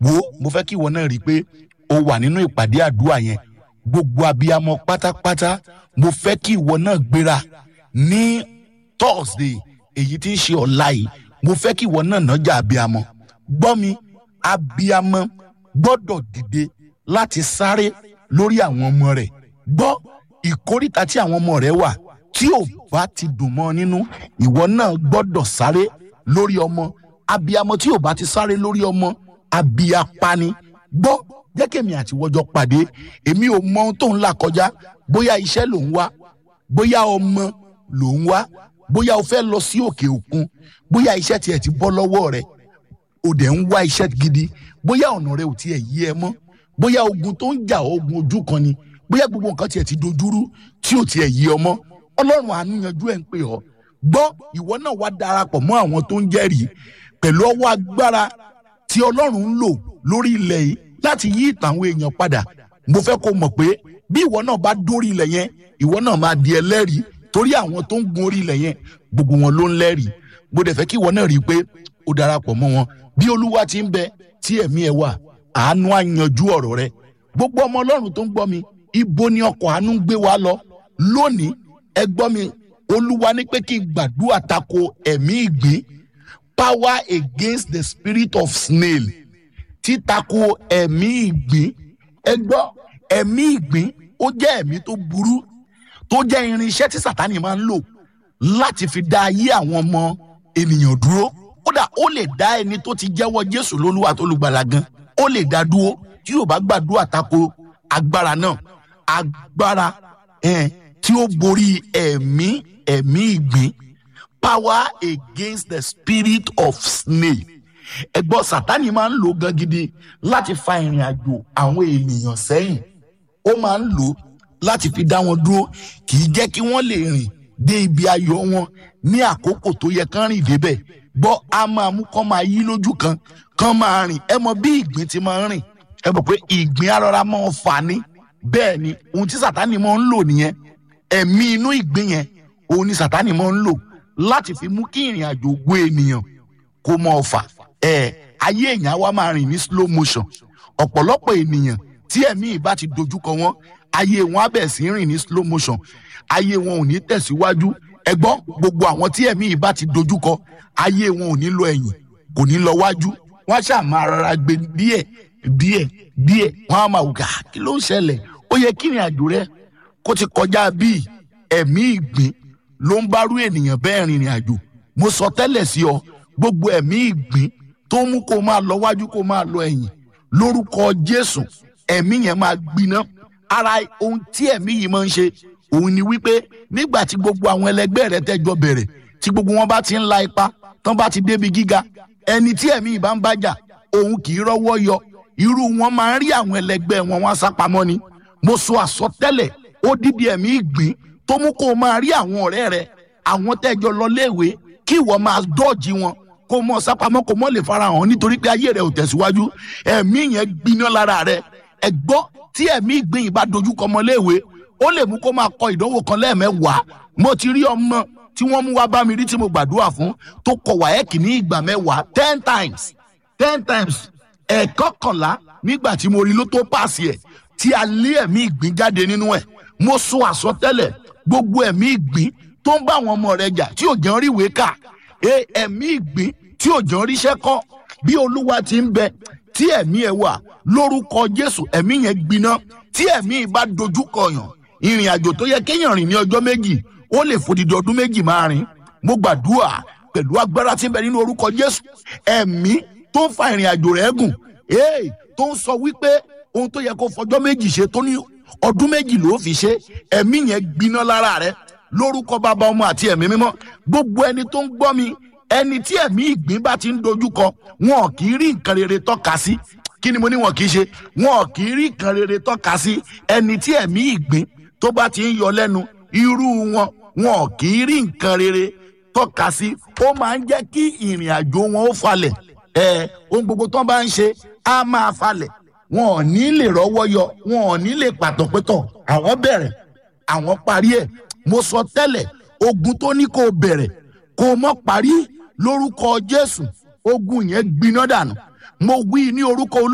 wo mo fẹ́ kí ìwọ náà rí i pé o wà nínú ìpàdé àdúrà yẹn gbogbo abiyamọ pátápátá mo fẹ́ kí ìwọ náà gbéra ní thursday èyí tí ń ṣe ọ̀la yìí mo fẹ́ kí ìwọ náà nájà abiyamọ gbọ́ mi abiyamọ gbọ́dọ̀ dìde láti sáré lórí àwọn ọmọ rẹ̀ gbọ́ ìkóríta tí àwọn ọmọ rẹ̀ wà tí ò bá ti dùn mọ́ nínú ìwọ náà gbọ́dọ̀ sáré lórí ọmọ abiyamọ tí ò bá ti sáré lórí ọmọ abiyapani gbọ́ jẹ́ kí èmi àti wọ́jọ́ pàdé èmi ò mọ ohun tó ń là kọjá bóyá iṣẹ́ ló ń wá bóyá ọmọ ló ń wá bóyá o fẹ́ lọ sí òkè òkun bóyá iṣẹ́ tiẹ̀ ti bọ́ lọ́wọ́ rẹ̀ o dẹ̀ ń wá iṣẹ́ gidi bóyá ọ̀nà rẹ ò tiẹ̀ yí ẹ mọ́ bóyá ogun tó ń jà ogun ojú kan ni bóyá gbogbo nǹkan tiẹ̀ ti dojúrú tí ò tiẹ̀ yí ọ mọ́ ọlọ́run àánú yanjú ẹ̀ ń pè ọ́ gbọ́ ìwọ náà wá darapọ̀ mọ́ àwọn tó ń jẹ́rìí pẹ̀lú ọwọ́ agbára tí ọlọ́run ń lò lórí ilẹ̀ yìí láti yí ìtàn àwọn èèyàn padà mo fẹ́ kó mọ̀ pé bí ìwọ náà bá dórí ilẹ̀ yẹn ìwọ náà máa di ẹlẹ́rìí torí àwọn tó ń gun orí ilẹ̀ yẹn gbogbo wọn ló ń lẹ́rìí mo dẹ̀ fẹ́ kí ìwọ náà rí i pé ó darapọ̀ mọ́ wọn bí olúwa ti ń bẹ tí ẹ̀mí ẹ wà àánú á yanjú ọ̀rọ̀ rẹ gbogbo ọmọ ọlọ́run tó ń gbọ́ mi ibo ni ọkọ̀ àánú ń gbé wa lọ lónìí ẹ gbọ́ mi olúwa ní pé kí n gbàdúrà tako ẹ̀mí ìgbín power against the spirit of snail títako ẹ̀mí ìgbín ẹ gbọ́ ẹ̀mí ìgbín ó jẹ́ ẹ̀mí tó burú tó jẹ́ irinṣẹ́ tí sàtánì máa ń lò láti fi dá ayé àwọn ọmọ ènìyàn dúró kódà ó lè dá ẹni tó ti jẹ́wọ́ jésù lólúwa tó lùgbàlà gan ó lè dá dúró tí yóò bá gbàdúrà tako agbára náà agbára eh, tí ó borí ẹ̀mí ẹ̀mí ìgbín power against the spirit of snail ẹgbọ́n sátani máa ń lò gan gidi láti fa ìrìn àjò àwọn ènìyàn sẹ́yìn ó máa ń lò láti fi dá wọn dúró kì í jẹ́ kí wọ́n lè rìn dé ibi ayọ̀ wọn ní àkókò tó yẹ kán rìn débẹ̀ gbọ́ a máa mú kán máa yí lójú kan kán máa rìn ẹ mọ bí ìgbín ti máa ń rìn ẹ mọ̀ pé ìgbín arọra máa ń fà ní bẹ́ẹ̀ ni ohun tí sátani máa ń lò nìyẹn ẹ̀mí inú ìgbín yẹn òun ni sátani máa ń lò láti fi mú kí ìrìn àjò ògo ènìyàn kó mọ ọfà ẹ ayé èèyàn wa máa rìn ní slow motion ọ̀pọ̀lọpọ̀ ènìyàn tí ẹ̀mí ìbá ti dojúkọ wọn ayé wọn á bẹ̀ sí rìn ní slow motion ayé wọn ò ní tẹ̀síwájú ẹgbọ́n gbogbo àwọn tí ẹ̀mí ìbá ti dojúkọ ayé wọn ò ní lọ ẹ̀yìn kò ní lọ wájú wọ́n ṣáà máa rọra gbé díẹ̀ díẹ̀ díẹ̀ wọ́n á máa wù ká kí ló ń ṣẹlẹ̀ ó yẹ kí ìrìn àjò rẹ kó ti kọjá bíi ẹ̀mí ìgbín ló ń bárú ènìyàn bẹ́ẹ̀ rìnrìn àjò mo sọ tẹ́lẹ̀ sí ọ gbogbo ẹ̀mí ìgbín tó mú kó máa lọ wájú kó máa lọ ẹ̀yìn lórúkọ jésù ẹ̀mí yẹn máa gbiná ara ohun tí ẹ̀mí yìí máa ń ṣe òun ni wípé nígbà tí gbogbo àwọn ẹlẹgbẹ́ rẹ tẹ́jọ bẹ̀rẹ̀ tí gbogbo wọn bá ti ń la ipa tán bá ti débi gíga ẹni tí ẹ̀mí yìí bá ń bájà òun kì í rọ́wọ́ yọ irú wọn máa ń rí àwọn ẹlẹgbẹ́ wọn wọn sápamọ́ ni mo sọ àsọtẹ́lẹ̀ ó dídí ẹ̀mí ìgbín tó mú kó o máa rí àwọn ọ̀rẹ́ rẹ àwọn tẹ́jọ lọ léèwé kí ìwọ máa dọ́ọ̀jì wọn kó mọ sápamọ́ kó mọ lè farahàn nítorí pé ayé rẹ ò tẹ̀síwájú ẹ̀mí yẹn gbiná lára rẹ ẹ gbọ́ tí ẹ̀mí ìgbín yìí bá dojú kọ ọmọ léèwé ó lè mú kó máa kọ ìdánwò kan lẹ́ẹ̀mẹ́wàá mo ti rí ọmọ tí wọ́n mú wá bá mi rí tí mo gbàdúrà fún tó kọ wáyẹ́kì ní ìgbà mẹ́wàá ten times ten times ẹ̀ẹ́kọ̀kànlá nígbà tí mo rí ló tó pàṣẹ ẹ̀ tí a lé ẹ̀mí ìgbín jáde nínú ẹ̀ mo sọ àsọtẹ́lẹ̀ gbogbo ẹ̀mí ìgbín tó ń bá àwọn ọmọ rẹ̀ jà tí ò jẹun rí ìwé kà ẹ̀mí ìgbín tí ò jẹun ríṣẹ́ kọ́ bí olúwa ti ń bẹ tí ẹ̀mí ẹ̀ wà lórúkọ jésù ẹ̀mí yẹn gbiná tí ẹ̀mí bá dojúkọ yàn ìrìn àjò tó yẹ kéèyàn rìn ní ọjọ́ méjì ó lè fòdìdí ọdún méjì máa rìn mo gbàdúrà pẹ̀lú agbára tí ń bẹ nínú orúkọ jésù ẹ̀mí tó ń fa ìrìn àjò rẹ̀ gùn tó ń sọ wípé ohun tó yẹ kó fọjọ́ méjì ṣe tó ní ọdún méjì ló fi ṣe ẹ̀mí yẹn gbiná lára rẹ̀ lórúkọ bàbá ọmọ àti ẹ̀mí mímọ́ gbogbo ẹni tó ń gbọ́ mi ẹni tí ẹ̀mí ìgbín bá ti ń dojúkọ wọn kì í rí nǹkan rere tọ́ka sí kí ni mo ní wọn kì í ṣe wọn kì í rí nǹkan rere tọ́ka sí ẹni tí ẹ̀mí ìgbín tó bá ti ń yọ lẹ́nu irú wọn wọn kì í rí nǹkan rere tọ́ka sí ó máa ń jẹ́ kí ìrìn àjò wọn ó falẹ̀ ẹ ohun gbogbo tó bá ń ṣe á máa falẹ̀ wọn ò ní lè rọ́wọ́ yọ wọn ò ní lè pàtọ́pẹ́tọ̀ àwọn bẹ̀rẹ̀ àwọn parí ẹ̀ mo sọ tẹ́lẹ̀ ogun tó ní kó o bẹ̀rẹ̀ kó o mọ́ parí lórúkọ jésù ogun yẹn gbiná dànù mo wí ní orúkọ olú.